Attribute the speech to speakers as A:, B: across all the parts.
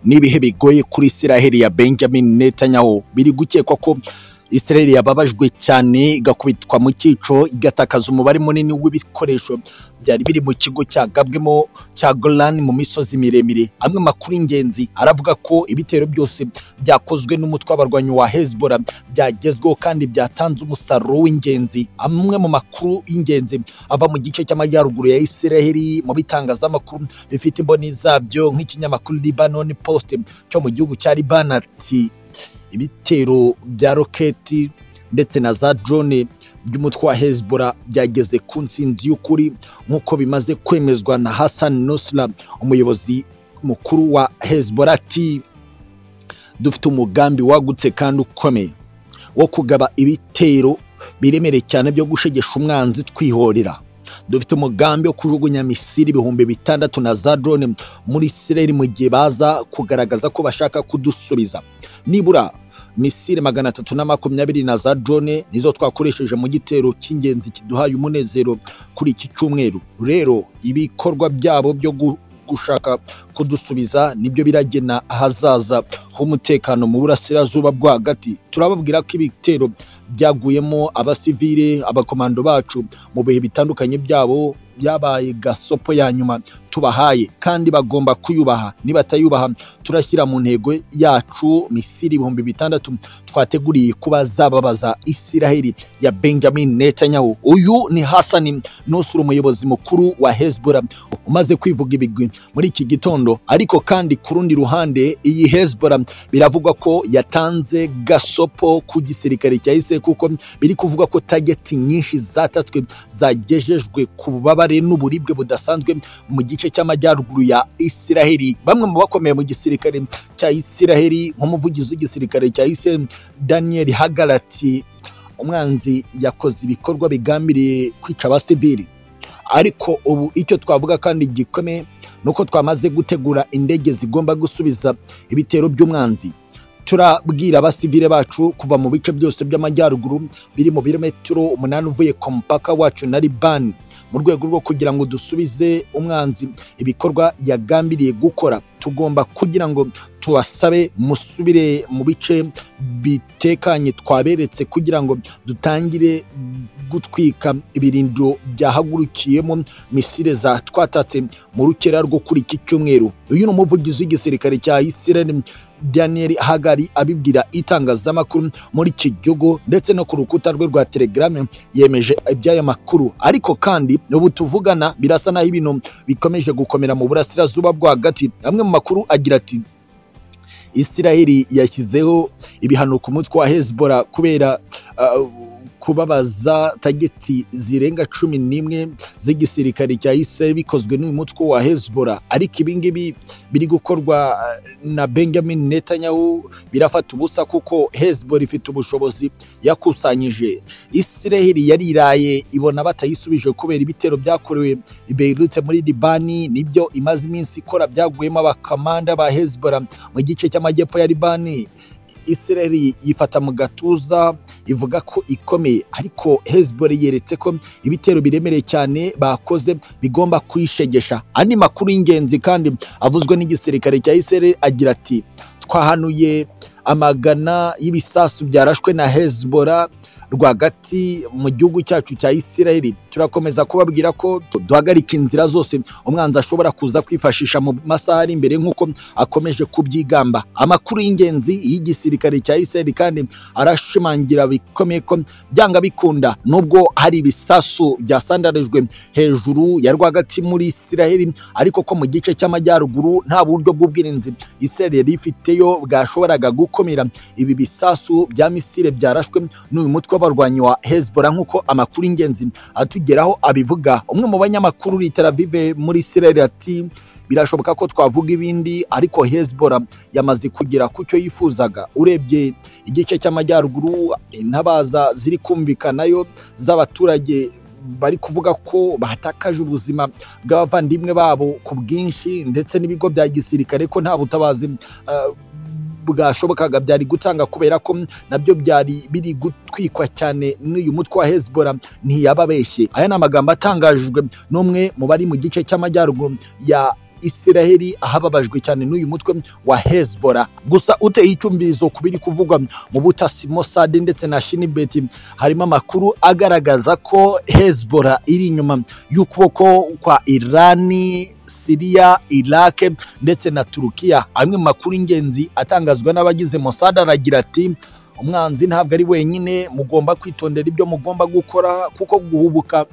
A: n'ibihe bigoye kuri israheli ya benjamin netanyahu biri gukekwa ko israheli yababajwe cyane igakubitwa mu cyico igatakaza umubare munini w'ibikoresho byari biri mu kigo cyagabwemo cya golani mu misozi miremire amwe makuru y'ingenzi aravuga ko ibitero byose byakozwe n'umutwe w'abarwanyi wa hezbollah byagezweho kandi byatanze umusaruro w'ingenzi amwe mu makuru y'ingenzi ava mu gice cy'amajyaruguru ya israheli mu bitangazamakuru bifite imboni zabyo nk'ikinyamakuru libanon post cyo mu gihugu cya libanati ibitero bya roketi ndetse na za drone by'umutwe wa hezbollah byageze ku ntsinzi y'ukuri nk'uko bimaze kwemezwa na hassan nusra umuyobozi mukuru wa hezbollah ati dufite umugambi wagutse kandi ukomeye wo kugaba ibitero biremereye cyane byo gushegesha umwanzi twihorera dufite umugambi wo kujugunya misiri ibihumbi bitandatu na za drone muri israel mu gihe baza kugaragaza ko bashaka kudusubiza nibura misiri magana atatu na makumyabiri na za drone nizo twakoresheje mu gitero cy'ingenzi kiduhaye umunezero kuri iki cyumweru rero ibikorwa byabo byo gu- gushaka kudusubiza nibyo biragena ahazaza h'umutekano mu burasirazuba bwo hagati turababwira ko ibitero byaguyemo abasivile abakomando bacu mu bihe bitandukanye byabo byabaye gasopo ya nyuma tubahaye kandi bagomba kuyubaha nibatayubaha turashyira mu ntego yacu misiri ibihumbi bitandatu twateguriye kuba zababaza isiraheli ya benjamin netanyahu uyu ni hasani nusura umuyobozi mukuru wa hezbollah umaze kwivuga ibigwi muri iki gitondo ariko kandi ku rundi ruhande iyi hezbollah biravugwa ko yatanze gasopo ku gisirikare cya isiraheli kuko biri kuvuga ko tageti nyinshi zatatswe zagejejwe ku bubabare n'uburibwe budasanzwe mu gice cy'amajyaruguru ya isiraheli bamwe mu bakomeye mu gisirikare cya isiraheli nk'umuvugizi w'igisirikare cya isiraheli daniel hagarati umwanzi yakoze ibikorwa bigambiriye kwica abasivili ariko ubu icyo twavuga kandi gikomeye ni uko twamaze gutegura indege zigomba gusubiza ibitero by'umwanzi turabwira abasivile bacu kuva mu bice byose by'amajyaruguru biri mu birometero umunani uvuye ku mupaka wacu na libani mu rwego rwo kugira ngo dusubize umwanzi ibikorwa yagambiriye gukora tugomba kugira ngo tubasabe musubire mu bice bitekanye twaberetse kugira ngo dutangire gutwika ibirindiro byahagurukiyemo misile za twatatse mu rukera rwo kuri iki cyumweru uyu ni umuvugizi w'igisirikare cya isiraheli daniel hagari abibwira itangazamakuru muri iki gihugu ndetse no ku rukuta rwe rwa telegrame yemeje iby'aya makuru ariko kandi ubu tuvugana birasa naho ibintu bikomeje gukomera mu burasirazuba bwo hagati amwe mu makuru agira ati isiraheli yashyizeho ibihano ku mutwe wa hezbollah kubera uh, kubabaza tageti zirenga cumi n'imwe z'igisirikare cya isiraheli bikozwe n'uyu mutwe wa hezbollah ariko ibi ngibi biri gukorwa uh, na benjamin netanyahu birafata ubusa kuko hezbollah ifite ubushobozi yakusanyije isiraheli yariraye ibona batayisubije kubera ibitero byakorewe i beirut muri libani nibyo imaze iminsi ikora byaguyemo abakamanda ba hezbollah mu gice cy'amajyepfo ya libani isiraheli yifata mu gatuza ivuga ko ikomeye ariko hezbollah yeretse ko ibitero biremereye cyane bakoze bigomba kuyishegesha andi makuru y'ingenzi kandi avuzwe n'igisirikare cya isiraheli agira ati twahanuye amagana y'ibisasu byarashwe na hezbollah rwagati mu gihugu cyacu cya isiraheli turakomeza kubabwira ko duhagarika inzira zose umwanzi ashobora kuza kwifashisha mu masaha ari imbere nk'uko akomeje kubyigamba amakuru y'ingenzi y'igisirikare cya isiraheli kandi arashimangira bikomeye ko byanga bikunda nubwo hari ibisasu byasandarijwe hejuru ya rwagati muri isiraheli ariko ko mu gice cy'amajyaruguru nta buryo bw'ubwirinzi isiraheli yari ifiteyo bwashoboraga gukumira ibi bisasu bya misile byarashwe n'uyu mutwe w'abarwanyi wa hezbollah nk'uko amakuru y'ingenzi atugeraho abivuga umwe mu banyamakuru literavive muri isiraheli ati birashoboka ko twavuga ibindi ariko hezbollah yamaze kugera ku cyo yifuzaga urebye igice cy'amajyaruguru intabaza ziri kumvikanayo z'abaturage bari kuvuga ko batakaje ubuzima bw'abavandimwe babo ku bwinshi ndetse n'ibigo bya gisirikare ko nta butabazi ah, bwashobokaga byari gutanga kubera ko nabyo byari biri gutwikwa cyane n'uyu mutwe wa hezbollah ntiyababeshye aya ni amagambo atangajwe n'umwe mu bari mu gice cy'amajyaruguru ya israheli ahababajwe cyane n'uyu mutwe wa hezbora gusa uteye icyumvirizo ku biri kuvugwa mu butasi mosadi ndetse na shinibeti harimo amakuru agaragaza ko hezbora iri inyuma y'ukuboko kwa irani siriya irake ndetse na turukiya amwe mu makuru ingenzi atangazwa n'abagize mosadi aragira ati umwanzi ntabwo ari wenyine mugomba kwitondera ibyo mugomba gukora kuko guhubuka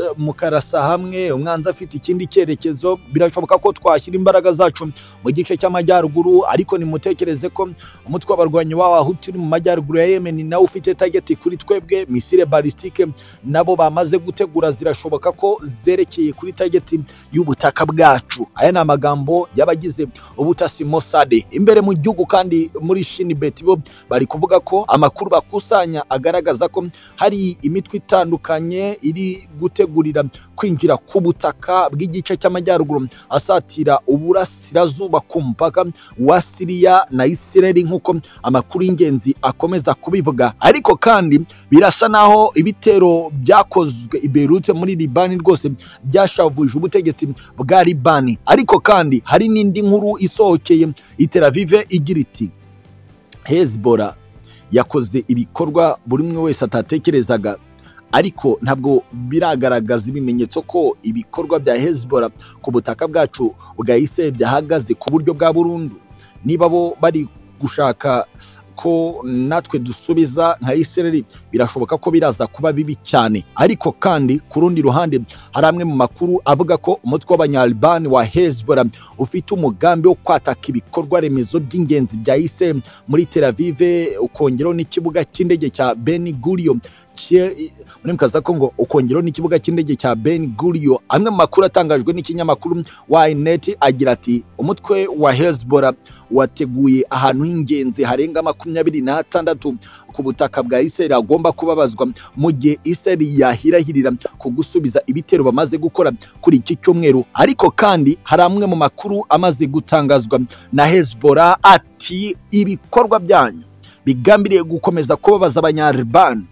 A: eh, mukarasa hamwe umwanzi afite ikindi cyerekezo birashoboka ko twashyira imbaraga zacu mu gice cy'amajyaruguru ariko nimutekereze ko umutwe w'abarwanyi w'abahutu uri mu majyaruguru ya yemen nawe ufite tageti kuri twebwe misile balistike nabo bamaze gutegura zirashoboka ko zerekeye kuri tageti y'ubutaka bwacu aya ni amagambo y'abagize ubutasi mosade imbere mu gihugu kandi muri shinibeti bo bari kuvuga ko amakuru bakusanya agaragaza ko hari imitwe itandukanye iri gutegurira kwinjira ku butaka bw'igice cy'amajyaruguru asatira uburasirazuba ku mupaka wa siriya na isireli nk'uko amakuru y'ingenzi akomeza kubivuga ariko kandi birasa n'aho ibitero byakozwe i Beirut muri libani rwose byashavuje ubutegetsi bwa libani ariko kandi hari n'indi nkuru isohokeye iteravive igira iti hezbora yakoze ibikorwa buri umwe wese atatekerezaga ariko ntabwo biragaragaza ibimenyetso ko ibikorwa bya hezbora ku butaka bwacu bwa israel byahagaze ku buryo bwa burundu niba bo bari gushaka ko natwe dusubiza nka israel birashoboka ko biraza kuba bibi cyane ariko kandi ku rundi ruhande hari amwe mu makuru avuga ko umutwe w'abanyalibani wa hezbora ufite umugambi wo kwataka ibikorwa remezo by'ingenzi bya israel muri Tel Aviv ukongeraho n'ikibuga cy'indege cya Ben Gurion kie- muri mukaza ko ngo ukongeraho n'ikibuga cy'indege cya Ben Gurion amwe mu makuru atangajwe n'ikinyamakuru Ynet agira ati umutwe wa Hezbollah wateguye ahantu h'ingenzi harenga makumyabiri n'atandatu ku butaka bwa Israel agomba kubabazwa mu gihe Israel yahirahirira ku gusubiza ibitero bamaze gukora kuri iki cyumweru ariko kandi hari amwe mu makuru amaze gutangazwa na Hezbollah ati ibikorwa byanyu bigambiriye gukomeza kubabaza abanyaribani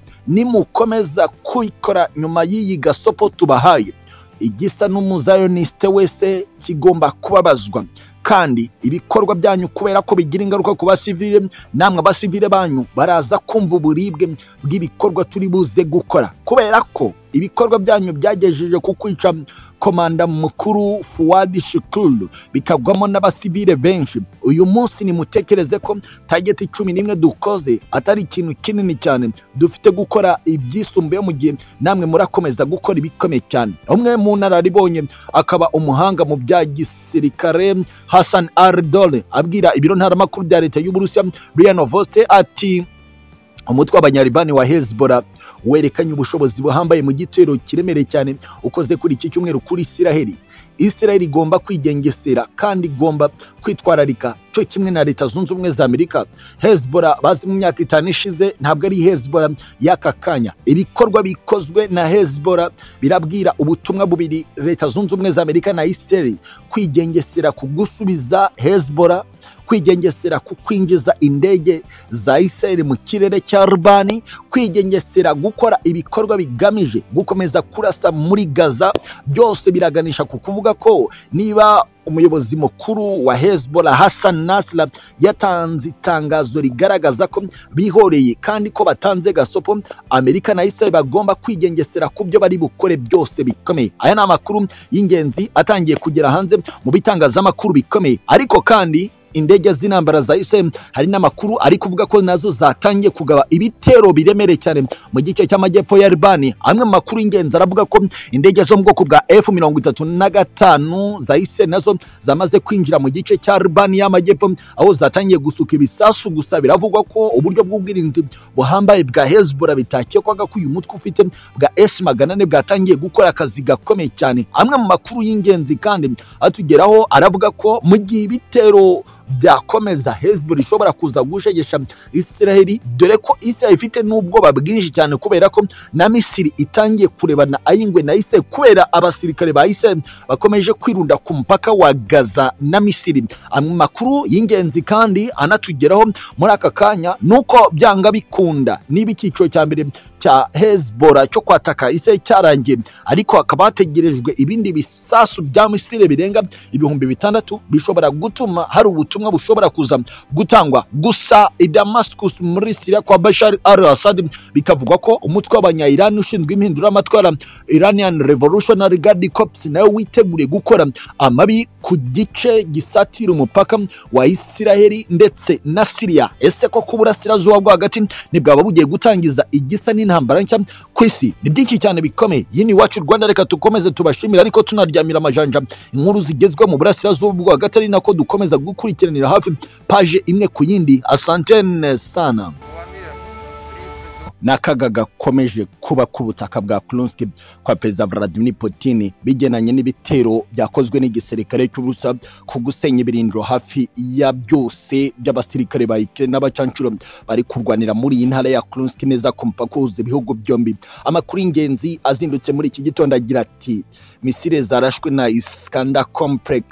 A: nimukomeza kwikora nyuma y'iyi gasopo tubahaye igisa n'umuzayonisite wese kigomba kubabazwa kandi ibikorwa byanyu kubera ko bigira ingaruka ku basivile namwe abasivile banyu baraza kumva uburibwe bw'ibikorwa turi buze gukora kubera ko ibikorwa byanyu byagejeje ku kwica komanda mukuru fuwadi shikuru bikagwamo n'abasivile benshi uyu munsi nimutekereze ko tageti cumi n'imwe dukoze atari ikintu kinini cyane dufite gukora ibyisumbuye mu gihe namwe murakomeza gukora ibikomeye cyane umwe mu nararibonye akaba umuhanga mu bya gisirikare Hassan Ardole abwira ibiro ntaramakuru bya leta y'Uburusiya Brian Voste ati umutwe w'abanyaribani wa Hezbollah werekanye ubushobozi buhambaye mu gitero kiremereye cyane ukoze kuri iki cyumweru kuri Isiraheli Isiraheli igomba kwigengesera kandi igomba kwitwararika cyo kimwe na leta zunze ubumwe za Amerika Hezbollah bazi mu myaka itanu ishize ntabwo ari Hezbollah y'aka kanya ibikorwa bikozwe na Hezbollah birabwira ubutumwa bubiri leta zunze ubumwe za Amerika na Isiraheli kwigengesera ku gusubiza Hezbollah kwigengesera ku kwinjiza indege za Israel mu kirere cya Libani kwigengesera gukora ibikorwa bigamije gukomeza kurasa muri Gaza byose biraganisha ku kuvuga ko niba umuyobozi mukuru wa Hezbollah Hassan Nasrallah yatanze itangazo rigaragaza ko bihoreye kandi ko batanze gasopo Amerika na Israel bagomba kwigengesera ku byo bari bukore byose bikomeye aya ni amakuru y'ingenzi atangiye kugera hanze mu bitangazamakuru bikomeye ariko kandi indege z'intambara za Israel hari n'amakuru ari kuvuga ko nazo zatangiye kugaba ibitero biremereye cyane mu gice cy'amajyepfo ya Libani amwe mu makuru y'ingenzi aravuga ko indege zo mu bwoko bwa F35 za Israel nazo zamaze kwinjira mu gice cya Libani y'amajyepfo aho zatangiye gusuka ibisasu gusa biravugwa ko uburyo bw'ubwirinzi buhambaye bwa Hezbollah bitakekwaga ko uyu mutwe ufite bwa S800 bwatangiye gukora akazi gakomeye cyane amwe mu makuru y'ingenzi kandi atugeraho aravuga ko mu gihe ibitero byakomeza hezbollah ishobora kuza gushegesha israheli dore ko israheli ifite n'ubwoba bwinshi cyane kubera ko na misiri itangiye kurebana ayingwe na israheli kubera abasirikare ba israheli bakomeje kwirunda ku mupaka wa gaza na misiri amakuru y'ingenzi kandi anatugeraho muri aka kanya ni uko byanga bikunda niba icyiciro cya mbere cya hezbollah cyo kwataka israheli cyarangiye ariko hakaba hategerejwe ibindi bisasu bya misiri birenga ibihumbi bitandatu bishobora gutuma hari ubutumwa bushobora kuza gutangwa gusa i damascus muri siriya kwa bashar al assad bikavugwa ko umutwe w'abanyayirani ushinzwe impinduramatwara iranian revolutionary guard corps nawe witeguriye gukora amabi ku gice gisatira umupaka wa isiraheli ndetse na siriya ese ko ku burasirazuba bwo hagati ntibwaba bugiye gutangiza igisa n'intambara nshya ku isi ni byinshi cyane bikomeye yini iwacu rwanda reka dukomeze tubashimire ariko tunaryamira amajanja inkuru zigezweho mu burasirazuba bwo hagati ari nako dukomeza gukurikiranira hafi paje imwe ku yindi asantene sana
B: Wamia, Rio,
A: n'akaga gakomeje kuba ku butaka bwa Kursk kwa perezida Vladimir Putin bigenanye n'ibitero byakozwe n'igisirikare cy'Uburusiya ku gusenya ibirindiro hafi ya byose by'abasirikare ba Ukraine n'abacancuro bari kurwanira muri iyi ntara ya Kursk neza ku mupaka uhuza ibihugu byombi amakuru y'ingenzi azindutse muri iki gitondo agira ati misile zarashwe na Iskanda complex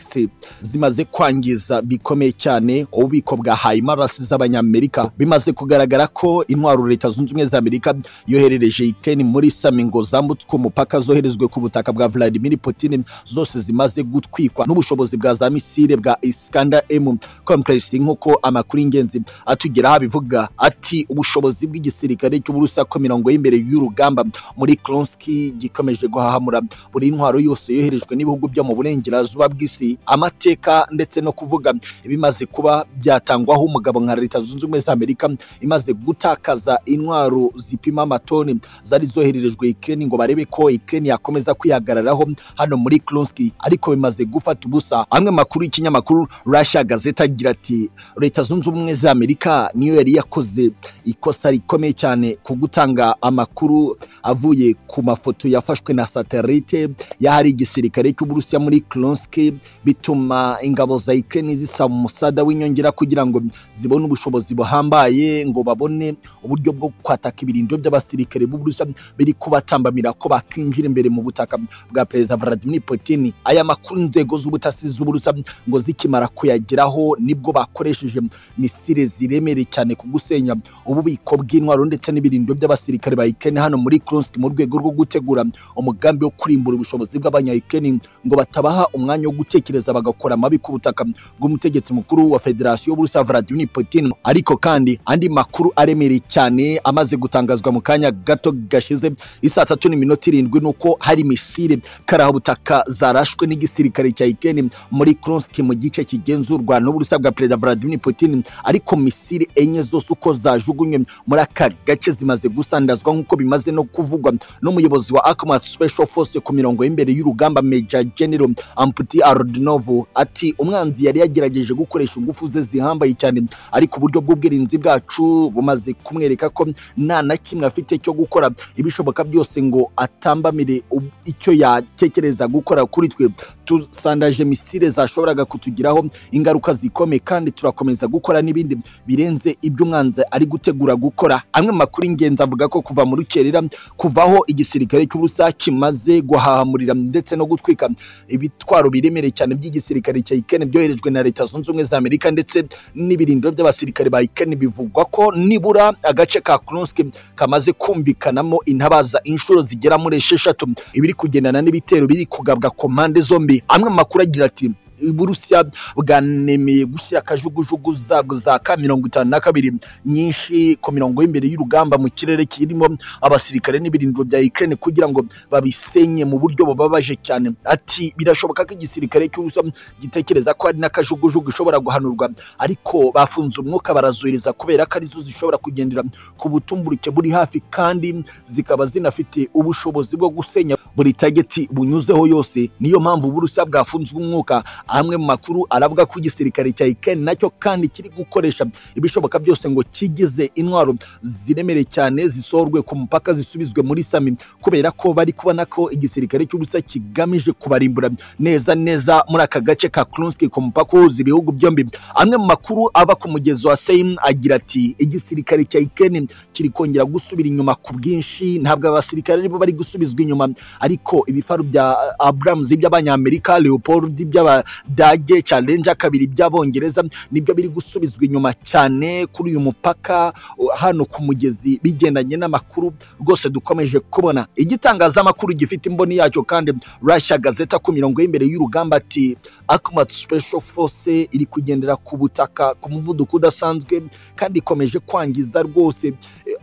A: zimaze kwangiza bikomeye cyane ububiko bwa hayimarasi z'abanyamerika bimaze kugaragara ko intwaro leta zunze ubumwe za amerika yoherereje iteni muri samingo zambutswe umupaka zoherezwe ku butaka bwa vladimir putin zose zimaze gutwikwa n'ubushobozi bwa za misile bwa Iskanda m complex nk'uko amakuru y'ingenzi atugeraho abivuga ati ubushobozi bw'igisirikare cy'uburusiya ko mirongo y'imbere y'urugamba muri Kursk gikomeje guhahamura buri intwaro yose yoherejwe n'ibihugu byo mu burengerazuba bw'isi amateka ndetse no kuvuga ibimaze kuba byatangwaho umugabo nka leta zunze ubumwe za amerika imaze gutakaza intwaro zipima amatoni zari zohererejwe ikirere ngo barebe ko ikirere yakomeza kwihagararaho hano muri Kursk ariko bimaze gufata ubusa amwe makuru y'ikinyamakuru Russia Gazette agira ati leta zunze ubumwe za amerika niyo yari yakoze ikosa rikomeye cyane ku gutanga amakuru avuye ku mafoto yafashwe na satelite y'ahari igisirikare cy'uburusiya muri Kursk bituma ingabo za Ukraine zisaba umusada w'inyongera kugira ngo zibone ubushobozi buhambaye ngo babone uburyo bwo kwataka ibirindiro by'abasirikare b'uburusiya biri kubatambamira ko bakinjira imbere mu butaka bwa perezida Vladimir Putin aya makuru inzego z'ubutasi z'uburusiya ngo zikimara kuyageraho nibwo bakoresheje misile ziremereye cyane ku gusenya ububiko bw'intwaro ndetse n'ibirindiro by'abasirikare ba Ukraine hano muri Kursk mu rwego rwo gutegura umugambi wo kurimbura ubushobozi bw'abanya Ukraine ngo batabaha umwanya wo gutekereza bagakora amabi ku butaka bw'umutegetsi mukuru wa Federasiyo y'Uburusiya Vladimir Putin ariko kandi andi makuru aremereye cyane amaze gutangazwa mu kanya gato gashize isaa tatu n'iminota irindwi nuko hari misile karabutaka zarashwe n'igisirikare cya Ukraine muri Kursk mu gice kigenzurwa n'Uburusiya bwa Perezida Vladimir Putin ariko misile enye zose uko zajugunywe muri aka gace zimaze gusandazwa nk'uko bimaze no kuvugwa n'umuyobozi wa Akhmat Special Force ku mirongo y'imbere y'urugamba Major General Amputi Arodinovu ati umwanzi yari yagerageje gukoresha ingufu ze zihambaye cyane ariko uburyo bw'ubwirinzi bwacu bumaze kumwereka ko nta na kimwe afite cyo gukora ibishoboka byose ngo atambamire ub- icyo yatekereza gukora kuri twe tusandaje misile zashoboraga kutugiraho ingaruka zikomeye kandi turakomeza gukora n'ibindi birenze ibyo umwanzi ari gutegura gukora amwe mu makuru y'ingenzi avuga ko kuva mu rukerera kuvaho igisirikare cy'uburusiya kimaze guhahamurira ndetse no gutwika ibitwaro biremereye cyane by'igisirikare cya Ukraine byoherejwe na leta zunze ubumwe za Amerika ndetse n'ibirindiro by'abasirikare ba Ukraine bivugwa ko nibura agace ka Kursk kamaze kumvikanamo intabaza inshuro zigera muri esheshatu ibiri kugendana n'ibitero biri kugabwa ku mpande zombi amwe mu makuru agira ati uburusiya bwanemeye gushyira akajugujugu zabwo za ka mirongo itanu na kabiri nyinshi ku mirongo y'imbere y'urugamba mu kirere kirimo abasirikare n'ibirindiro bya Ukraine kugira ngo babisenye mu buryo bubabaje cyane ati birashoboka ko igisirikare cy'uburusiya gitekereza ko hari n'akajugujugu ishobora guhanurwa ariko bafunze umwuka barazohereza kubera ko arizo zishobora kugendera ku butumburuke buri hafi kandi zikaba zinafite ubushobozi bwo gusenya buri tageti bunyuzeho yose niyo mpamvu uburusiya bwafunzwe umwuka amwe mu makuru aravuga ko igisirikare cya ukraine nacyo kandi kiri gukoresha ibishoboka byose ngo kigize intwaro ziremereye cyane zisohorwe ku mupaka zisubizwe muri sami kubera ko bari kubona ko igisirikare cy'ubusa kigamije kubarimbura neza neza muri aka gace ka Krunski ku mupaka uhuza ibihugu byombi amwe mu makuru ava ku mugezi wa Seimu agira ati igisirikare cya Ukraine kiri kongera gusubira inyuma ku bwinshi ntabwo abasirikare aribo bari gusubizwa inyuma ariko ibifaru bya Abrams by'abanyamerika Leopold by'abadage Challenger kabiri by'abongereza nibyo biri gusubizwa inyuma cyane kuri uyu mupaka uh, hano ku mugezi bigendanye n'amakuru rwose dukomeje kubona igitangazamakuru gifite imboni yacyo kandi Russia Gazeta ku mirongo y'imbere y'urugamba ati Akumat Special Force iri kugendera ku butaka ku muvuduko udasanzwe kandi ikomeje kwangiza rwose eh,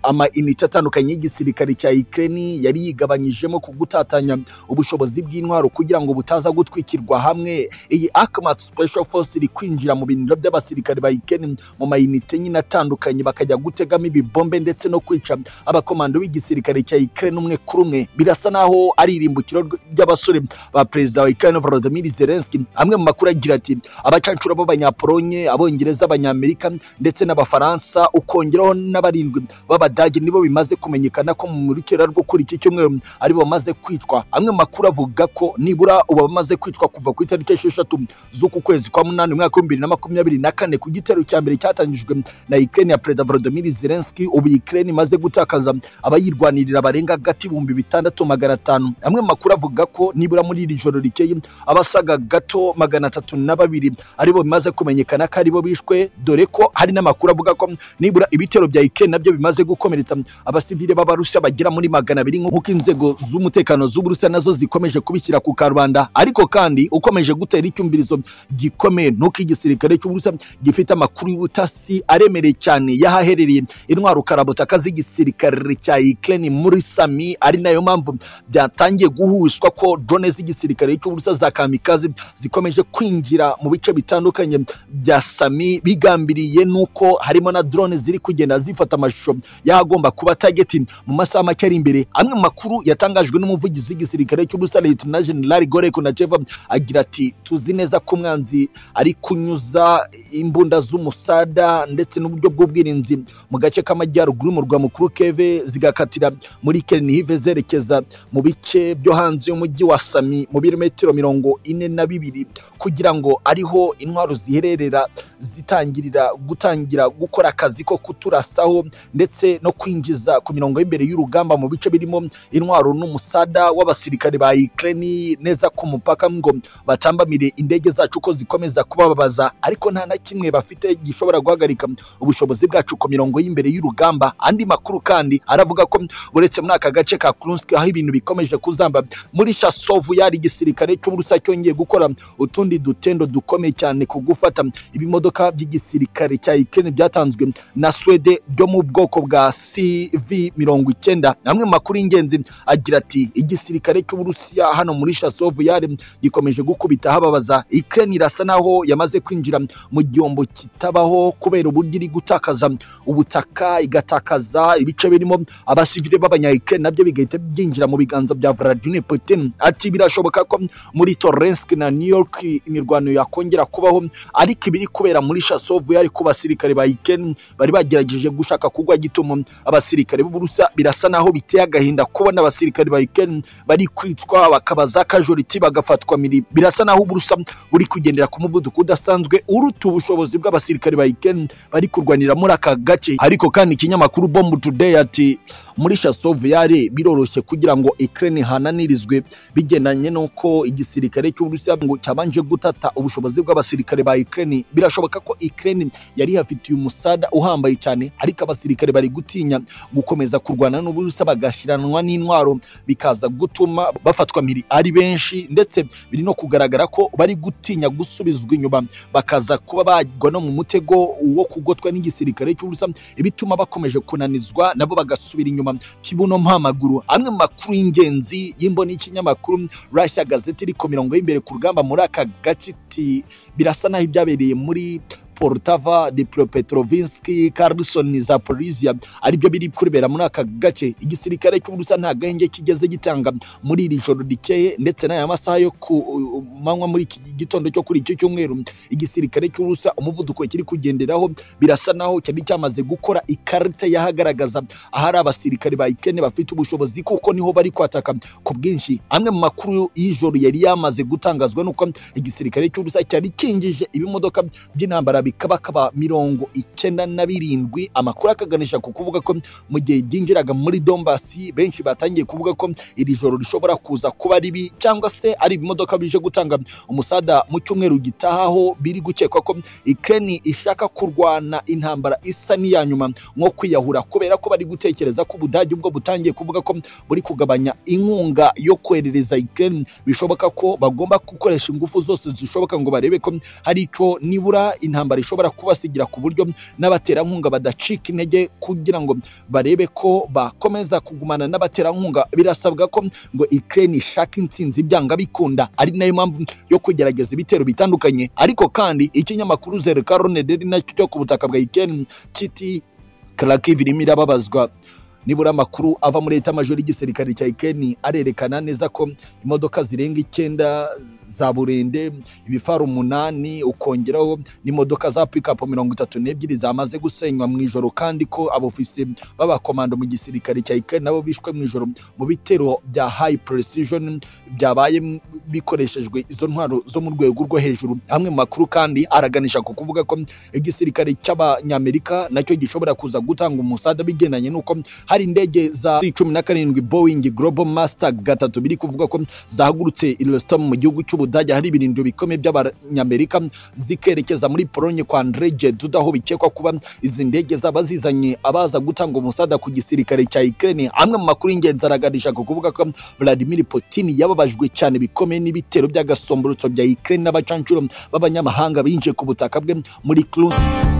A: ama inite atandukanye y'igisirikare cya Ukraine yari yigabanyijemo ku gutatanya ubushobozi bw'intwaro kugira ngo butaza gutwikirwa hamwe iyi Akumat Special Force iri kwinjira mu biniro by'abasirikare ba Ukraine mu mayinite nyine atandukanye bakajya gutegamo ibibombe ndetse no kwica abakomando b'igisirikare cya Ukraine umwe kuri umwe birasa naho ari irimbukiro rw- ry'abasore ba perezida wa Ukraine Volodymyr Zelensky amwe mu makuru agira ati abacancuro b'abanyapolonye abongereza abanyamerika ndetse n'abafaransa ukongeraho n'abarindwi b'abadage nibo bimaze kumenyekana ko mu murikira rwo kuri iki cyumweru ari bo bamaze kwicwa amwe mu makuru avuga ko nibura ubu bamaze kwicwa kuva ku itariki esheshatu z'uku kwezi kwa munani umwaka w'ibihumbi bibiri na makumyabiri na kane ku gitero cya mbere cyatangijwe na Ukraine ya perezida Volodymyr Zelensky ubu Ukraine imaze gutakaza abayirwanirira barenga hagati ibihumbi bitandatu magana atanu amwe mu makuru avuga ko nibura muri iri joro rikeye abasaga gato magana atatu na babiri aribo bimaze kumenyekana ko aribo bishwe dore ko hari n'amakuru avuga ko nibura ibitero bya Ukraine nabyo bimaze gukomeretsa abasivile b'abarusiya bagera muri magana abiri nk'uko inzego z'umutekano z'uburusiya nazo zikomeje kubishyira ku karubanda ariko kandi ukomeje gutera icyumvirizo gikomeye nuko igisirikare cy'uburusiya gifite amakuru y'ubutasi aremereye cyane y'ahaherereye intwaro karabutaka z'igisirikare cya Ukraine muri Sami ari nayo mpamvu byatangiye guhuzwa ko drone z'igisirikare cy'uburusiya za kamikazi zikomeje kwinjira mu bice bitandukanye bya Sami bigambiriye nuko harimo na drone ziri kugenda zifata amashusho y'ahagomba kuba target mu masaha make ari imbere amwe mu makuru yatangajwe n'umuvugizi w'igisirikare cy'uburusiya Lieutenant General Igor Konacheva agira ati tuzi neza ko umwanzi ari kunyuza imbunda z'umusada ndetse n'uburyo bw'ubwirinzi mu gace k'amajyaruguru y'umurwa mukuru Keve zigakatira muri Kernihive zerekeza mu bice byo hanze y'umujyi wa Sami mu birometero mirongo ine na bibiri kugira ngo ariho intwaro zihererera zitangirira gutangira gukora akazi ko kuturasaho ndetse no kwinjiza ku mirongo y'imbere y'urugamba mu bice birimo intwaro n'umusada w'abasirikare ba Ukraine neza ku mupaka ngo batambamire indege zacu ko zikomeza kubababaza ariko nta na kimwe bafite gishobora guhagarika ubushobozi bwacu ku mirongo y'imbere y'urugamba andi makuru kandi aravuga ko uretse muri aka gace ka Krunsk aho ibintu bikomeje kuzamba muri Chasovu yari igisirikare cy'uburusa cyongeye gukora utundi dutendo dukomeye cyane ku gufata ibimodoka by'igisirikare cya Ukraine byatanzwe na Swede byo mu bwoko bwa CV mirongo icyenda amwe mu makuru y'ingenzi agira ati igisirikare cy'uburusiya hano muri Chasovu yari gikomeje gukubita hababaza Ukraine irasa naho yamaze kwinjira mu gihombo kitabaho kubera uburyo iri gutakaza ubutaka igatakaza ibice birimo abasivile b'abanyayike nabyo bigahita byinjira mu biganza bya Vladimir Putin ati birashoboka ko muri Torrensk na New York imirwano yakongera kubaho ariko ibiri kubera muri Chasovu yari ku basirikare ba Ukraine bari bagerageje gushaka kugwa gitumo abasirikare b'Uburusiya birasa naho biteye agahinda kubona abasirikare ba Ukraine bari kwicwa bakabaza kajoriti bagafatwa miri birasa naho Uburusiya buri kugendera ku muvuduko udasanzwe uruta ubushobozi bw'abasirikare ba Ukraine bari kurwanira muri aka gace ariko kandi ikinyamakuru Bomb Today ati muri Chasovyare biroroshye kugira ngo Ukraine ihananirizwe bigendanye n'uko igisirikare cy'Uburusiya ngo cyabanje gutata ubushobozi bw'abasirikare ba Ukraine birashoboka ko Ukraine yari hafitiye umusada uhambaye cyane ariko abasirikare bari gutinya gukomeza kurwana n'Uburusiya bagashiranwa n'intwaro bikaza gutuma bafatwa mpiri ari benshi ndetse biri no kugaragara ko bari gutinya gusubizwa inyuma bakaza kuba bagwa no mu mutego wo kugotwa n'igisirikare cy'uburusiya ibituma bakomeje kunanizwa nabo bagasubira inyuma kibuno mpamaguru amwe mu makuru y'ingenzi y'imboni y'ikinyamakuru Russia Gazette iri ku mirongo y'imbere ku rugamba muri aka gace iti birasa naho ibyabereye muri Poltava, Dnipropetrovsk, Kherson, Zaporizhia aribyo biri kubera muri aka gace igisirikare cy'u Burusiya nta gahenge kigeze gitanga muri iri joro rikeye ndetse n'aya masaha yo ku manywa muri iki gitondo cyo kuri iki cyumweru igisirikare cy'u Burusiya umuvuduko kiri kugenderaho birasa naho cyari cyamaze gukora ikarita yahagaragaza ahari abasirikare ba Ukraine bafite ubushobozi kuko niho bari kwataka ku bwinshi amwe mu makuru y'ijoro yari yamaze gutangazwa nuko igisirikare cy'u Burusiya cyari kingije ibimodoka by'intambara bikabakaba mirongo icyenda na birindwi amakuru akaganisha ku kuvuga ko mu gihe byinjiraga muri Donbasi benshi batangiye kuvuga ko iri joro rishobora kuza kuba ribi cyangwa se ari ibimodoka bije gutanga umusada mu cyumweru gitahaho biri gukekwa ko Ukraine ishaka kurwana intambara isa n'iya nyuma nko kwiyahura kubera ko bari gutekereza ko Ubudage ubwo butangiye kuvuga ko buri kugabanya inkunga yo koherereza Ukraine bishoboka ko bagomba gukoresha ingufu zose zishoboka ngo barebe ko hari icyo nibura intambara ishobora kubasigira ku buryo n'abaterankunga badacika intege kugira ngo barebe ko bakomeza kugumana n'abaterankunga birasabwa ko ngo Ukraine ishaka intsinzi byanga bikunda ari nayo mpamvu yo kugerageza ibitero bitandukanye ariko kandi ikinyamakuru Zerkarone Daily nacyo cyo ku butaka bwa Ukraine kiti Kharkiv irimo irababazwa nibura amakuru ava muri leta majoro y'igisirikare cya Ukraine arerekana neza ko imodoka zirenga icyenda za burende ibifaru umunani ukongeraho n'imodoka za pikapu mirongo itatu n'ebyiri zamaze gusenywa mu ijoro kandi ko abofisi b'abakomando mu gisirikare cya Ukraine nabo bishwe mu ijoro mu bitero bya high precision byabaye m- bikoreshejwe izo ntwaro zo mu rwego rwo hejuru amwe mu makuru kandi araganisha ku kuvuga ko igisirikare cy'abanyamerika nacyo gishobora kuza gutanga umusada bigendanye n'uko hari indege za cumi na karindwi Boeing Global Master gatatu biri kuvuga ko zahagurutse i Rostom mu gihugu cy'Ubudage hari ibirindiro bikomeye by'abanyamerika zikerekeza muri Pologne kwa Andrzej Duda aho bikekwa kuba izi ndege zaba zizanye abaza gutanga umusada ku gisirikare cya Ukraine amwe mu makuru y'ingenzi araganisha ku kuvuga ko Vladimir Putin yababajwe cyane bikomeye n'ibitero by'agasomborotso bya Ukraine n'abacancuro b'abanyamahanga binjiye ku butaka bwe muri Crimea